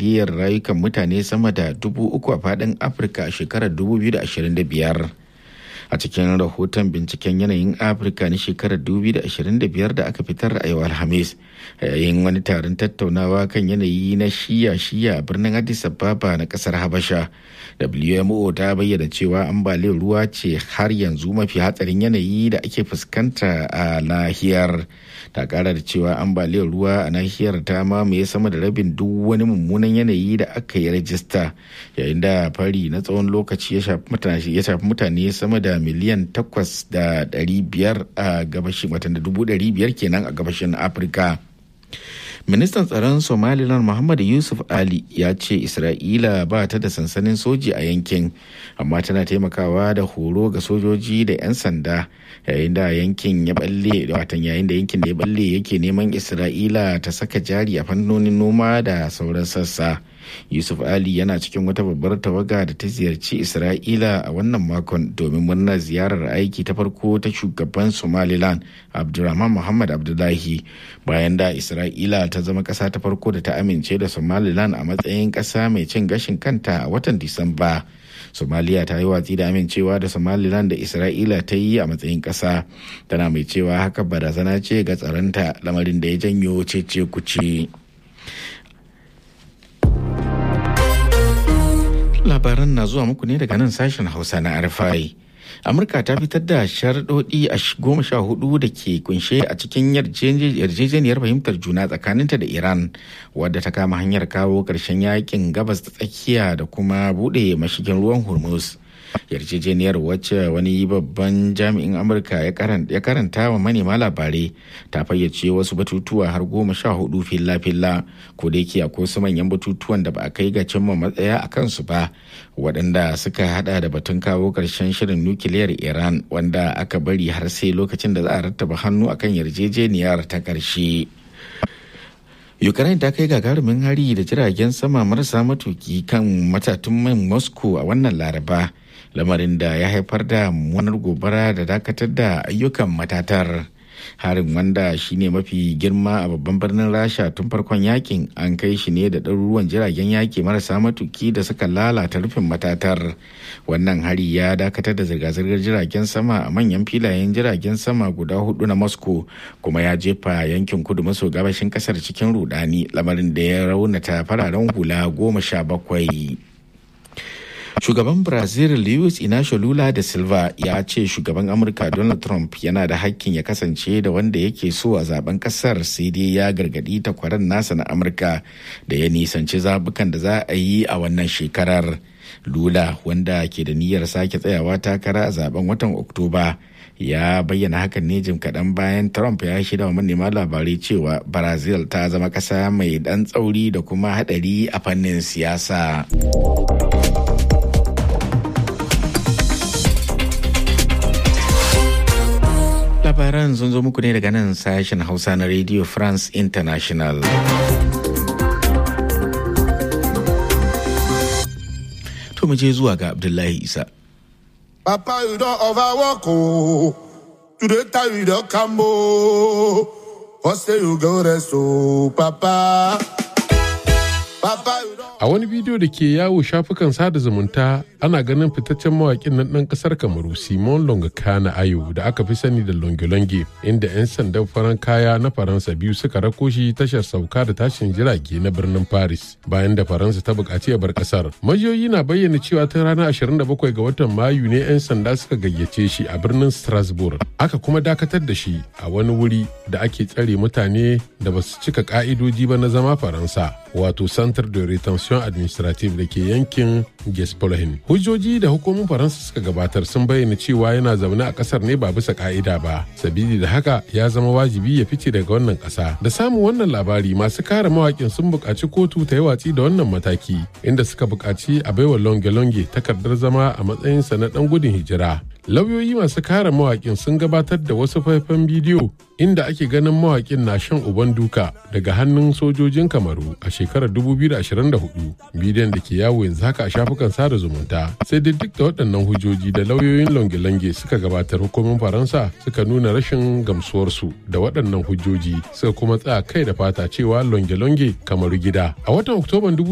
sanadiyar rayukan mutane sama da dubu uku a faɗin afirka a shekarar 2025 a cikin rahoton binciken yanayin afirka na shekarar 2025 da aka fitar a yau alhamis yayin wani taron tattaunawa kan yanayi na shiya-shiya a birnin addis ababa na kasar habasha wmo ta bayyana cewa ambaliyar ruwa ce har yanzu mafi hatsarin yanayi da ake fuskanta a nahiyar ta kara da cewa ambaliyar ruwa a nahiyar ta mamaye sama da rabin duk wani mummunan yanayi da aka yi rajista yayin da fari na tsawon lokaci ya shafi mutane sama da miliyan takwas da ɗari biyar a gabashin watan da dubu ɗari biyar kenan a gabashin afirka ministan tsaron somaliland muhammad yusuf ali ya ce isra'ila ba ta da sansanin soji a yankin amma tana taimakawa da horo ga sojoji da 'yan sanda yayin da yankin ya balle watan yayin da yankin da ya balle yake neman isra'ila ta saka jari a fannonin noma da sauran sassa yusuf ali yana cikin wata babbar tawaga da ta ziyarci isra'ila a wannan makon domin murnar ziyarar aiki ta farko ta shugaban somaliland abdulrahman muhammad abdullahi bayan da isra'ila ta zama ƙasa ta farko da ta amince da somaliland a matsayin ƙasa mai cin gashin kanta a watan disamba somaliya ta yi watsi da amincewa da somaliland da isra'ila ta yi a matsayin ƙasa tana mai cewa haka barazana ce ga tsaronta lamarin da ya janyo cece kuce. labaran na zuwa muku ne daga nan sashen hausa na rfi amurka ta fitar da sharaɗoɗi a goma sha hudu da ke kunshe a cikin yarjejeniyar fahimtar juna tsakaninta da iran wadda ta kama hanyar kawo ƙarshen yakin gabas ta tsakiya da kuma buɗe mashigin ruwan hormuz yarjejeniyar wacce wani babban jami'in amurka ya karanta wa manema labarai ta fayyace wasu batutuwa har goma sha hudu filla-filla ko da yake akwai wasu manyan batutuwan da ba a kai ga cimma matsaya a kansu ba waɗanda suka hada da batun kawo ƙarshen shirin nukiliyar iran wanda aka bari har sai lokacin da za a rattaba hannu akan yarjejeniyar ta ƙarshe. ukraine ta kai gagarumin hari da jiragen sama marasa matuki kan matatun man moscow a wannan laraba lamarin da ya haifar da mummunar gobara da dakatar da ayyukan matatar harin wanda shine mafi girma a babban birnin rasha tun farkon yakin an kai shi ne da ɗaruruwan jiragen yaki marasa matuki da suka lalata rufin matatar wannan hari ya dakatar da zirga-zirgar jiragen sama a manyan filayen jiragen sama guda hudu na moscow kuma ya jefa yankin kudu maso gabashin kasar cikin rudani lamarin da ya raunata fararen hula goma sha bakwai shugaban brazil luis inacio lula da silva ya ce shugaban amurka donald trump yana da hakkin ya kasance da wanda yake so a zaben kasar sai dai ya gargadi takwaran nasa na amurka da ya nisanci zabukan da za a yi a wannan shekarar lula wanda ke da niyyar sake tsayawa takara a zaben watan oktoba ya bayyana hakan ne jim kaɗan bayan trump ya shida wa manema labarai cewa brazil ta zama ƙasa mai ɗan tsauri da kuma haɗari a fannin siyasa. labaran sun zo muku ne daga nan sashen hausa na radio france international to mu je zuwa ga abdullahi isa papa you don overwork o today time you don come o what say you go rest o papa papa you don A wani bidiyo da ke yawo shafukan sada zumunta ana ganin fitaccen mawaƙin nan ɗan ƙasar Kamaru Simon Longakana Ayo da aka fi sani da Longolonge inda 'yan sandan faran kaya na Faransa biyu suka rako shi tashar sauka da tashin jirage na birnin Paris bayan da Faransa ta buƙaci a bar ƙasar. Majiyoyi na bayyana cewa ta ranar 27 ga watan Mayu ne 'yan sanda suka gayyace shi a birnin Strasbourg. Aka kuma dakatar da shi a wani wuri da ake tsare mutane da ba su cika ƙa'idoji ba na zama Faransa wato Centre de Retention administrative da ke yankin Gespolhin. Hujjoji da hukumomin Faransa suka gabatar sun bayyana cewa yana zaune a kasar ne ba bisa ka'ida ba. Sabili da haka ya zama wajibi ya fice daga wannan kasa. Da samun wannan labari masu kare mawakin sun buƙaci kotu ta yi watsi da wannan mataki inda suka buƙaci a baiwa longe-longe takardar zama a matsayinsa na ɗan gudun hijira. lauyoyi masu kare mawakin sun gabatar da wasu faifan bidiyo inda ake ganin mawakin na shan uban duka daga hannun sojojin kamaru a shekarar 2024 bidiyon da ke yawo yanzu haka a shafukan sada zumunta sai dai duk da waɗannan hujjoji da lauyoyin longe-longe suka gabatar hukumin faransa suka nuna rashin gamsuwarsu da waɗannan hujjoji suka kuma tsaya kai da fata cewa longe-longe kamaru gida a watan oktoban